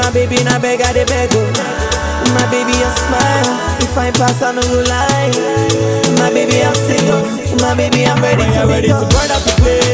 My baby, na beg, I dey beg, oh. My baby, a smile. If I pass, I no go lie. My baby, I'm single. My baby, I'm ready When to you're ready make to up. burn up the place